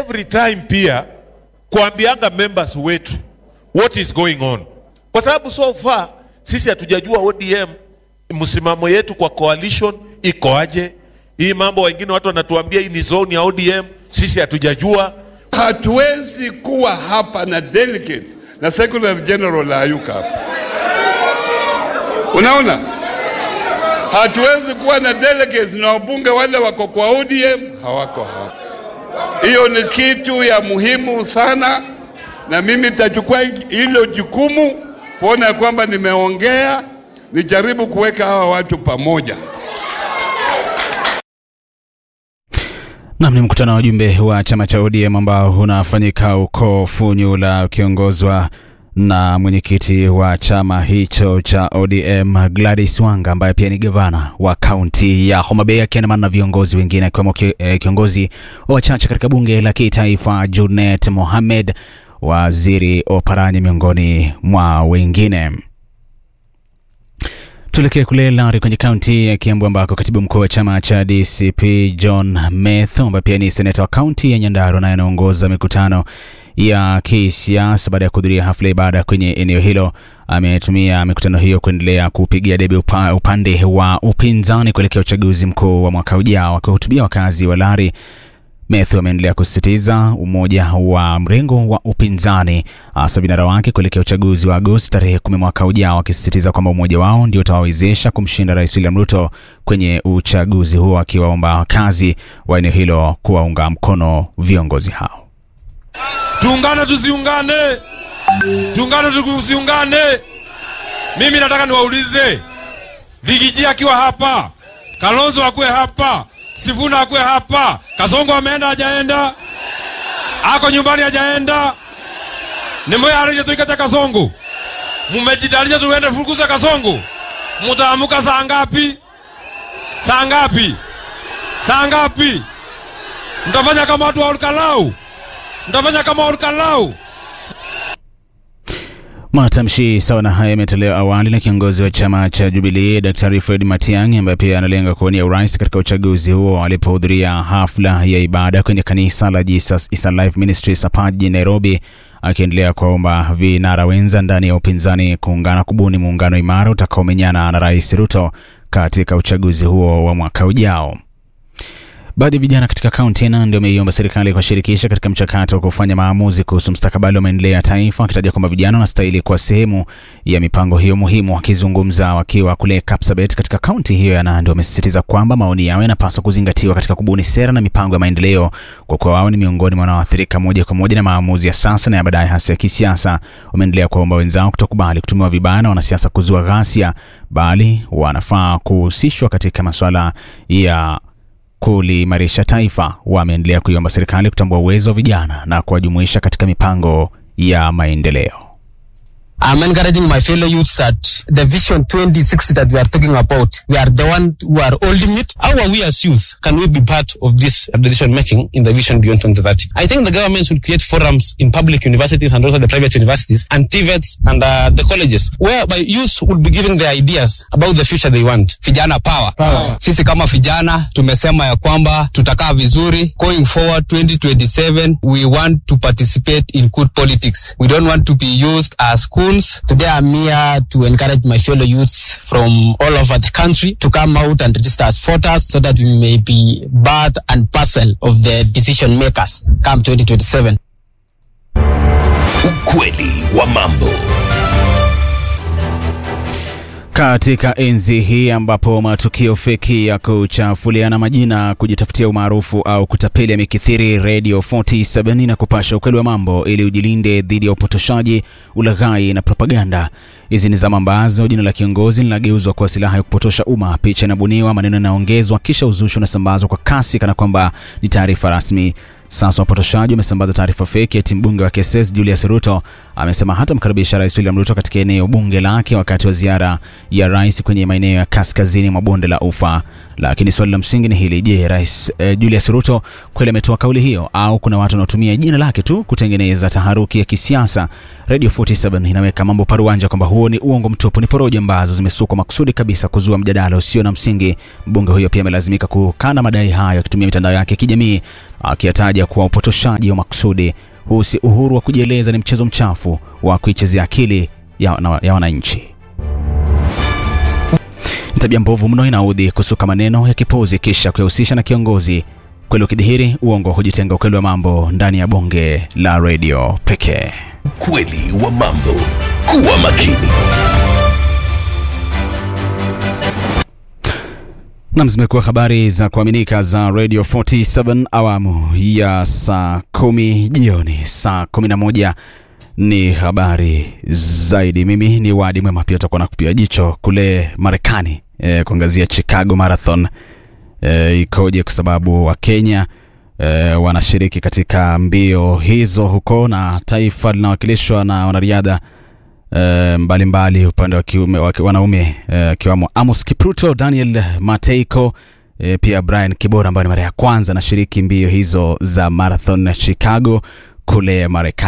every time pia kuambianga members wetu what is going on, kwa sababu so far sisi hatujajua ODM msimamo yetu kwa coalition iko aje. Hii mambo wengine watu wanatuambia hii ni zone ya ODM, sisi hatujajua. Hatuwezi kuwa hapa na delegate na secretary general hayuka hapa. Unaona, hatuwezi kuwa na delegates na wabunge wale wako kwa ODM hawako hapa. Hiyo ni kitu ya muhimu sana, na mimi nitachukua hilo jukumu kuona ya kwamba nimeongea, nijaribu kuweka hawa watu pamoja. Nam ni mkutano wa wajumbe wa chama cha ODM ambao unafanyika huko Funyula ukiongozwa na mwenyekiti wa chama hicho cha ODM Gladys Wanga ambaye pia ni gavana wa kaunti ya Homa Bay akiandamana na viongozi wengine akiwemo ki- eh, kiongozi wa wachache katika bunge la kitaifa Junet Mohamed, waziri Oparanya miongoni mwa wengine. Tuelekee kule Lari kwenye kaunti ya Kiambu ambako katibu mkuu wa chama cha DCP John Methu ambaye pia ni seneta wa kaunti ya Nyandarua naye anaongoza mikutano ya kisiasa baada ya kuhudhuria hafla ya ibada kwenye eneo hilo, ametumia mikutano hiyo kuendelea kupigia debe upa, upande wa upinzani kuelekea uchaguzi mkuu wa mwaka ujao. Akiwahutubia wakazi wa Lari, Methu ameendelea kusisitiza umoja wa mrengo wa upinzani hasa vinara wake kuelekea uchaguzi wa Agosti tarehe kumi mwaka ujao, akisisitiza kwamba umoja wao ndio utawawezesha kumshinda Rais William Ruto kwenye uchaguzi huo, akiwaomba wakazi wa eneo hilo kuwaunga mkono viongozi hao. Tuungane tusiungane, tuungane tusiungane. Mimi nataka niwaulize, Vigiji akiwa hapa, Kalonzo akuwe hapa, Sifuna akuwe hapa, Kasongo ameenda hajaenda, ako nyumbani hajaenda, nimearije tuikata Kasongo, mumejitayarisha tuende fukuza Kasongo, mutaamuka saa ngapi? Saa ngapi? Saa ngapi? Mtafanya kama watu wa Olkalau? Mtafanya kama Olkalau? Matamshi sawa na haya yametolewa awali na kiongozi wa chama cha Jubilee Daktari Fred Matiang'i ambaye pia analenga kuwania urais katika uchaguzi huo alipohudhuria hafla ya ibada kwenye kanisa la Jesus is Alive Ministries hapa jijini Nairobi, akiendelea kuwaomba vinara wenza ndani ya upinzani kuungana kubuni muungano imara utakaomenyana na Rais Ruto katika uchaguzi huo wa mwaka ujao. Baadhi ya vijana katika kaunti ya Nandi wameiomba serikali kuwashirikisha katika mchakato wa kufanya maamuzi kuhusu mustakabali wa maendeleo ya taifa, wakitaja kwamba vijana wanastahili kuwa sehemu ya mipango hiyo muhimu. Wakizungumza wakiwa kule Kapsabet katika kaunti hiyo ya Nandi, wamesisitiza kwamba maoni yao yanapaswa kuzingatiwa katika kubuni sera na mipango ya maendeleo, kwa kuwa wao ni miongoni mwa wanaoathirika moja kwa moja na maamuzi ya sasa na ya baadaye, hasa ya kisiasa. Wameendelea kuwaomba wenzao kutokubali kutumiwa vibaya na wanasiasa kuzua ghasia, bali wanafaa kuhusishwa katika masuala ya kuliimarisha taifa. Wameendelea kuiomba serikali kutambua uwezo wa vijana na kuwajumuisha katika mipango ya maendeleo. I'm encouraging my fellow youths that the vision 2060 that we are talking about, we are the one who are holding it. How are we as youth? Can we be part of this decision making in the vision beyond 2030? I think the government should create forums in public universities and also the private universities and TVETs and uh, the colleges whereby youths would be giving their ideas about the future they want. Vijana power. power. Sisi kama vijana tumesema ya kwamba tutakaa vizuri going forward 2027 we want to participate in good politics. We don't want to be used as schools. Today I'm here to encourage my fellow youths from all over the country to come out and register as voters so that we may be part and parcel of the decision makers come 2027. Ukweli wa mambo. Katika enzi hii ambapo matukio feki ya kuchafuliana majina, kujitafutia umaarufu au kutapeli yamekithiri, Radio 47 na kupasha ukweli wa mambo ili ujilinde dhidi ya upotoshaji, ulaghai na propaganda. Hizi ni zama ambazo jina la kiongozi linageuzwa kuwa silaha ya kupotosha umma. Picha inabuniwa, maneno yanaongezwa, kisha uzushi unasambazwa kwa kasi kana kwamba ni taarifa rasmi. Sasa wapotoshaji wamesambaza taarifa feki eti mbunge wa KSS Julius Ruto amesema hatamkaribisha Rais William Ruto katika eneo bunge lake wakati wa ziara ya rais kwenye maeneo ya kaskazini mwa bonde la Ufa. Lakini swali la msingi ni hili: je, Rais eh, Julius Ruto kweli ametoa kauli hiyo au kuna watu wanaotumia jina lake tu kutengeneza taharuki ya kisiasa? Radio 47 inaweka mambo paruanja kwamba huo ni uongo mtupu, ni porojo ambazo zimesukwa makusudi kabisa kuzua mjadala usio na msingi. Mbunge huyo pia amelazimika kukana madai hayo akitumia mitandao yake ya kijamii akiyataja kuwa upotoshaji wa makusudi. Huu si uhuru wa kujieleza, ni mchezo mchafu wa kuichezea akili ya, na- ya wananchi. Ni tabia mbovu mno, inaudhi kusuka maneno ya kipuzi kisha kuyahusisha na kiongozi. Kweli ukidhihiri, uongo hujitenga. Ukweli wa mambo ndani ya bonge la redio pekee. Ukweli wa mambo. Kuwa makini. Nam, zimekuwa habari za kuaminika za Radio 47 awamu ya saa kumi jioni. Saa kumi na moja ni habari zaidi. Mimi ni Wadi Mwema, pia utakuwa na kupia jicho kule Marekani e, kuangazia Chicago Marathon e, ikoje, kwa sababu Wakenya e, wanashiriki katika mbio hizo huko na taifa linawakilishwa na wanariadha eh, mbalimbali upande wa kiume wa ki- wanaume eh, akiwamo Amos Kipruto, Daniel Mateiko eh, pia Brian Kibora ambaye ni mara ya kwanza anashiriki mbio hizo za marathon Chicago kule Marekani.